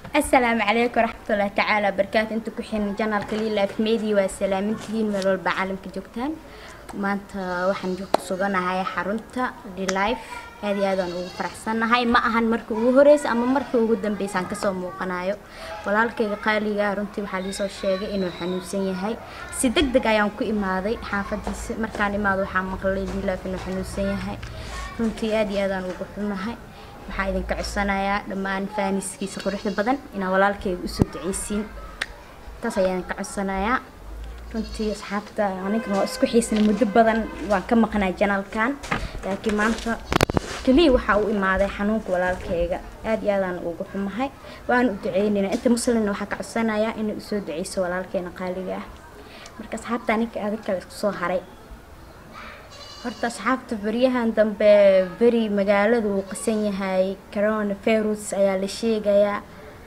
asalaamu calaykum waraxmatullaahi tacaala barakaatu inta ku xiran janaalka lilaaf media waa salaamintihiin meel walba caalamka joogtaan maanta waxaan ku suganahay xarunta dhilife aad iyo aadaan ugu faraxsannahay ma ahan marka ugu horeysa ama marka ugu dambeysaan kasoo muuqanayo walaalkayga qaaliga runtii waxaa liisoo sheegay inuu xanuunsan yahay si deg deg ayaan ku imaaday xaafadiisa markaan imaado waxaa maqlay dhilife inuu xanuunsan yahay runtii aad iyo aadaan ugu xunahay waxaa idinka codsanayaa dhammaan faaniskiisa quruxda badan inaa walaalkayga usoo duceysiin taas ayaa idinka codsanayaa runtii asxaabta aninkana waa isku xiisna muddo badan waan ka maqnaa janaalkan laakiin maanta keliya waxaa u imaaday xanuunka walaalkayga aad iyo aadaan ugu xumahay waan u duceynayna inta muslimna waxaa ka codsanayaa inay usoo duceyso walaalkeena qaaliga ah marka asxaabta aninka adig kale isku soo haray horta asxaabta beryahan dambe beri magaalada uu qasan yahay corona virus ayaa la sheegayaa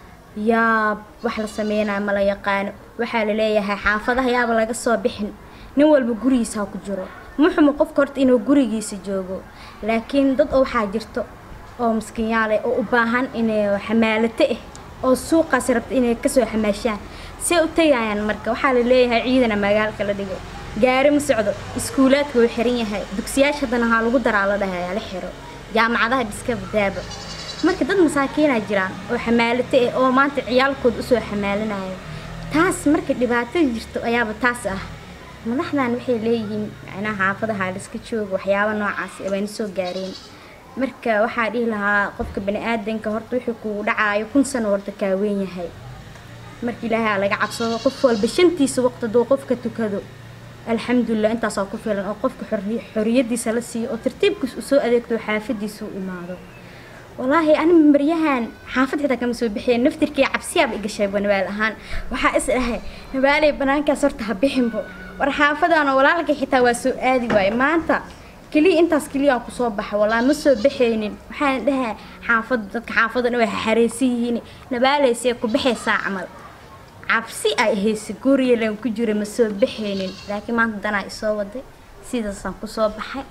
yaab wax la sameynaya ma la yaqaano waxaa la leeyahay xaafadaha yaaba laga soo bixin nin walba gurigiisa ha ku jiro muxumu qofka horta inuu gurigiisa joogo laakiin dad oo waxaa jirto oo miskiinyaale oo u baahan inay xamaalato ah oo suuqaas rabta inay kasoo xamaashaan see u tagayaan marka waxaa la leeyahay ciidana magaalka la dhigo gaari ma socdo iskuulaadka wuu xiran yahay dugsiyaasha haddana haa lagu daraa la dhahayaa la xiro jaamacadaha dhiska badaaba marka dad masaakiinaa jiraan oo xamaalato ah oo maanta ciyaalkooda usoo xamaalanayo taas marka dhibaatada jirto ayaaba taas ah madaxdan waxay leeyihiin macnaha xaafadaha liska jooga waxyaaba noocaas bayna soo gaareen marka waxaa dhihi lahaa qofka bani aadanka horta wixii kugu dhacaayo kun sano warta kaaweyn yahay marka ilaahay aa laga cabsado qof walba shantiisa waqti hadduu qofka tukado alxamdulilah intaasaa ku filan oo qofka xoriyadiisa la siiyo oo tartiibkiis usoo adeegto xaafadiisa u imaado walaahi ani maryahan xaafad xitaa kama soo bixiya naftirkii cabsiyaaba igashayba nabaal ahaan waxaa is dhahay nabaaley banaankaas horta ha bixinbo war xaafadaana walaalkay xitaa waa soo aadi waaye maanta keliya intaas keliya aan kusoo baxa walaa ma soo baxaynin waxaan dhahaa xaafada dadka xaafadan way xareysan yihiin nabaaleysee ku baxaysaa camal cabsi ay haysa guriyalan ku jira ma soo baxaynin laakiin maanta danaa isoo waday sidaasaan kusoo baxay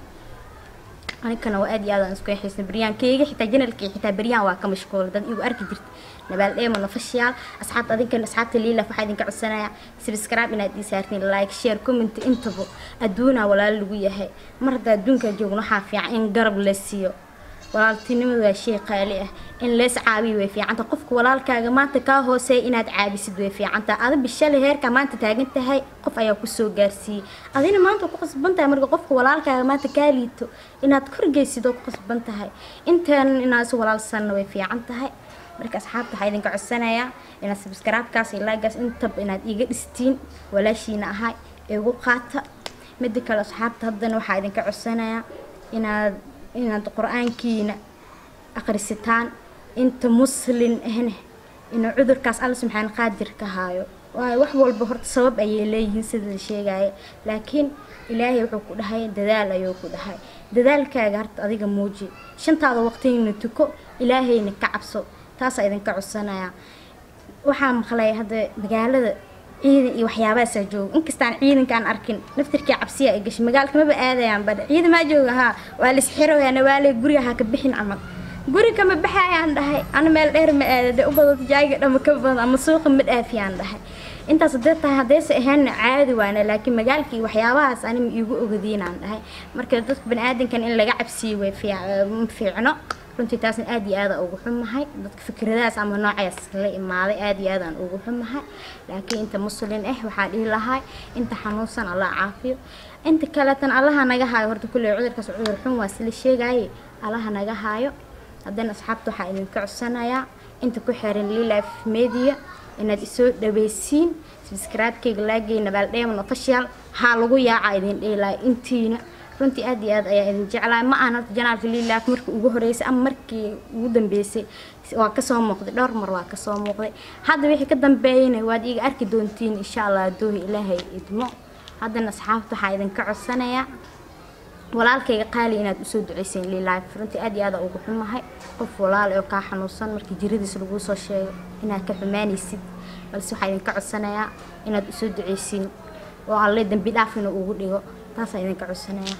anikana waa aad iyo aadaan isku xiisna baryaankeyga xitaa janalkii xitaa baryaan waa ka mashquula dad igu arki jirta nabaal dheemano fashiyaal asxaabta adinkan asxaabta liilaf waxaa idinka codsanayaa subscribe inaad ii saartiin like share comment intaba adduunaa walaalo lagu yahay mar hadda adduunka joogno waxaa fiican in garab la siiyo walaaltinimadu waa shay qaali ah in lees caabiyo way fiicanta qofka walaalkaaga maanta kaa hooseeya inaad caabisid way fiicantaha ada bishale heerka maanta taagan tahay qof ayaa kusoo gaarsiiyey adina maanta ku qasban tahay marka qofka walaalkaaga maanta kaa liito inaad korgeysid oo ku qasban tahay intaan inaad is walaalsanna way fiican tahay marka asxaabta waxaa idinka codsanayaa inaad subscribe-kaas iyo like-gaas intaba inaad iga dhistiin walaashiina ahay igu qaata midda kale asxaabta haddana waxaa idinka codsanayaa inaad inaad qur-aankiina akrisitaan inta muslin ahna inuu cudurkaas alla subxaan qaadir ka haayo waayo wax walba horta sabab ayay leeyihiin sida la sheegaya laakiin ilaahay wuxuu ku dhahay dadaal ayuu ku dhahay dadaalkaaga horta adiga muuji shantaada waqtigina tuko ilaahayna ka cabso taasaa idinka codsanayaa waxaa maqlay hadda magaalada ciidan iyo waxyaabahaasaa jooga inkastaan ciidankaan arkin naftirkii cabsiya ay gashay magaalka maba aadayaan badha ciidan maa jooga haa waa la isxiroyaa nawaaley guriga ha ka bixin camal guri kama baxayaan dhahay ana meel dheer ma aada dee u badato jaaga dhama ka badan ama suuqa ma dhaafiyaan dhahay intaas hadee tahay haddayse ahaanna caadi waana laakiin magaalka iyo waxyaabahaas anima iigu ogadiinaan dhahay marka dadka bani aadankan in laga cabsiyo way ma fiicno runtii taasna aad iyo aada ugu xumahay dadka fikradahaas ama noocaas la imaaday aad iyo aadaan ugu xumahay laakiin inta muslin ah waxaa dhihi lahay inta xanuunsan allah caafiyo inta kaleetan allaha naga haayo horta kulley cudurkaas cudur xun waa sila sheegaaye allaha naga haayo haddana asxaabta waxaa idinka codsanayaa inta ku xiran lilafe media inaad isoo dhaweysiin subscribe-kayga laagay nabaal dheeman official haa lagu yaaca idin dheelaayo intiina runtii aad iyo aad ayaa idin jeclahay ma ahan horta janaalka lilaaf markii ugu horeysay ama markii ugu dambeysay waa kasoo muuqday dhowr mar waa kasoo muuqday hadda wixii ka dambeeyana waad iga arki doontiin insha allah adoohi ilaahay idmo haddana asxaabta waxaa idinka codsanayaa walaalkayga qaali inaad usoo duceyseen lilaaf runtii aad iyo aada ugu xumahay qof walaal oo kaa xanuunsan markii jiradiis laguu soo sheego inaad ka xumaanaysid balse waxaa idinka codsanayaa inaad usoo duceysiin oo alle dambi dhaaf inuu ugu dhigo taasaa idinka codsanayaa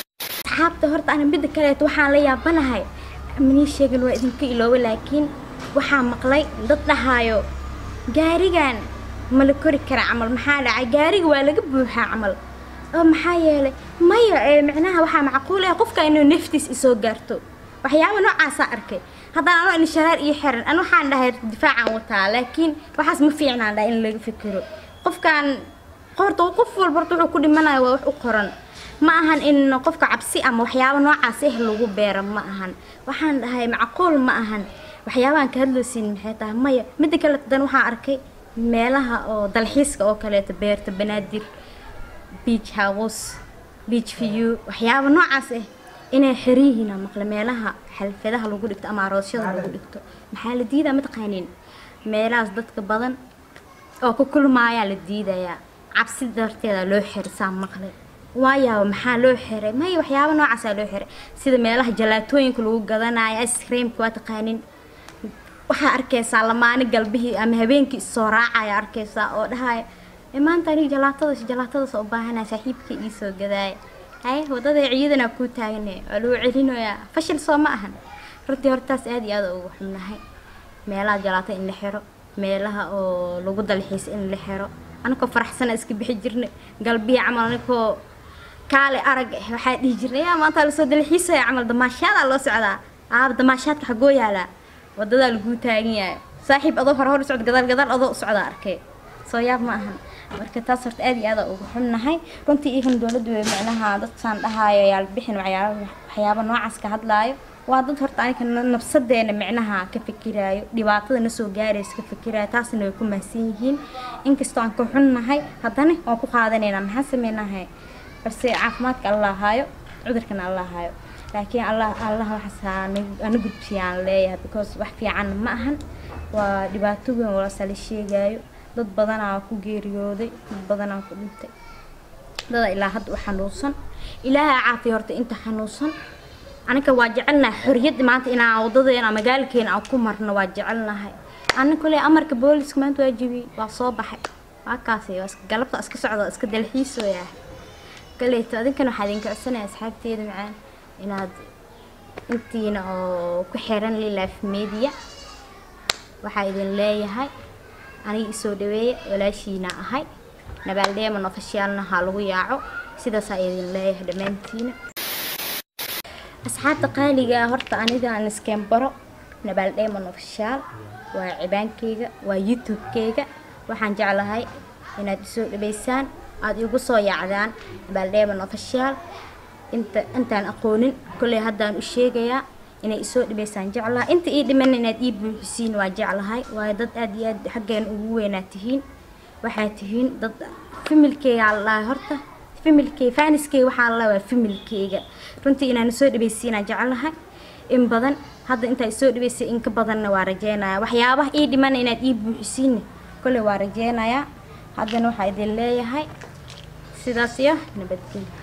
asxaabta horta ana midda kaleeto waxaan la yaabanahay manii sheegin waa idinka ilooba laakiin waxaa maqlay dad dhahaayo gaarigan ma la kori kara camal maxaa dhacay gaariga waa laga buuxaa camal oo maxaa yeelay maya ee micnaha waxaa macquul ah qofka inuu naftiis isoo gaarto waxyaaba noocaasaa arkay haddana anoo in shareer iyo xiran an waxaan dhahay difaacaan wataa laakiin waxaas ma fiicnaan dhahay in laga fikiro qofkan horta qof walba horta wuxuu ku dhimanaya waa wax u qoran ma ahan in qofka cabsi ama waxyaaba noocaas eh lagu beero ma ahan waxaan dhahay macquul ma ahan waxyaabahan ka hadloosin maxay tahay maya midda kale dan waxaan arkay meelaha oo dalxiiska oo kaleeto beerta banaadir beach house beach view waxyaaba noocaas ah inay xiran yihiin aan maqle meelaha xalfadaha lagu dhigto ama aroosyada lagu dhigto maxaa la diidaa mataqaanin meelahaas dadka badan oo ku kulmaayaa la diidayaa cabsi darteeda loo xirisaa maqle waayaaba maxaa loo xiray maya waxyaaba noocaasaa loo xiray sida meelaha jalaatooyinka lagu gadanayo ice creamka waa taqaanin waxaa arkaysaa lamaani galbihii ama habeenkii issoo raacaya arkaysaa oo dhahaya "Ee, maanta aniga jalaatadas jalaatadas u baahanaya saaxiibkii iisoo gadaaya haye wadada ciidana kuu taagane waa lagu celinayaa fashil soo ma ahan runtii hortaas aad iyo aad ugu xubnahay meelaha jalaata in la xiro meelaha oo lagu dalxiis in la xiro anakoo faraxsana iska bixi jirnay galbiya camal anakoo kaale arag eh waxaa dhihi jirnay yaa maanta lasoo dalxiisaya camal damaashaadaa loo socdaa aaba damaashaadka xagoo yaalaa wadadaa laguu taagan yahay saaxiib adoo hore hor u socda gadaal gadaal adoo u socdaa arkay soo yaab ma ahan marka taas horta aad iyo aad ugu xunnahay runtii iyakan dowladdu way micnaha dadkaan dhahaayo yaal bixin waxyaaba waxyaaba noocaas ka hadlaayo waa dad horta aniga na- nafsadeena micnaha ka fikiraayo dhibaatada na soo gaaraysa ka fikiraayo taasna way ku mahadsan yihiin inkastoo aan ka xunnahay haddana waan ku qaadanaynaa maxaan sameynahay balse caafimaadka allah haayo cudurkana allah haayo laakiin allah allah waxaas ana gudbiyaan leeyahay because wax fiican ma ahan waa dhibaato weyn walasa la sheegaayo dad badanaa ku geeriyooday dad badanaa ku dhintay dada ilaa hadda u xanuunsan ilaahay caafiya horta inta xanuunsan aniga waa jecelnahay xorriyadda maanta inaan wadadeena magaalkeena aan ku marno waa jecelnahay ana kule amarka booliska maanta waa jebiyey waa soo baxay waa kaasi waa iska galabta iska socda waa iska dalxiisooyaa kaleeto adinkana waxaa idinka codsanaya asxaabteeda macaan inaad intiina oo ku xiran lilaaf media waxaa idin leeyahay aniga isoo dhaweeya walaashiina ahay nabaaldheeman ofishaalna ha lagu yaaco sidaasaa idin leeyahay dhammaantiina asxaabta qaaliga ah horta aniga aan iskeen baro nabaaldheeman ofishaal waa cibaankeyga waa youtube-keyga waxaan jeclahay inaad isoo dhaweysaan aada igu soo yaacdaan nabaaldheeman ofishaal inta intaan aqoonin kolley haddaan u sheegayaa inay isoo dhibaysaan jeclaha inta ii dhiman inaad ii buuxisiin waa jeclahay waayo dad aad iyo aad xaggeena ugu weynaa tihiin waxaa tihiin dad familkeyga la dhahay horta familkey faaniskeyga waxaa la dhahay waa familkeyga runtii inaan isoo dhibaysiinaa jeclahay in badan hadda intaa isoo dhibaysay in ka badanna waa rajeynaya waxyaabaha ii dhiman inaad ii buuxisiinna kolley waa rajeynayaa haddana waxaa idin leeyahay sidaas iyo nabadgelyo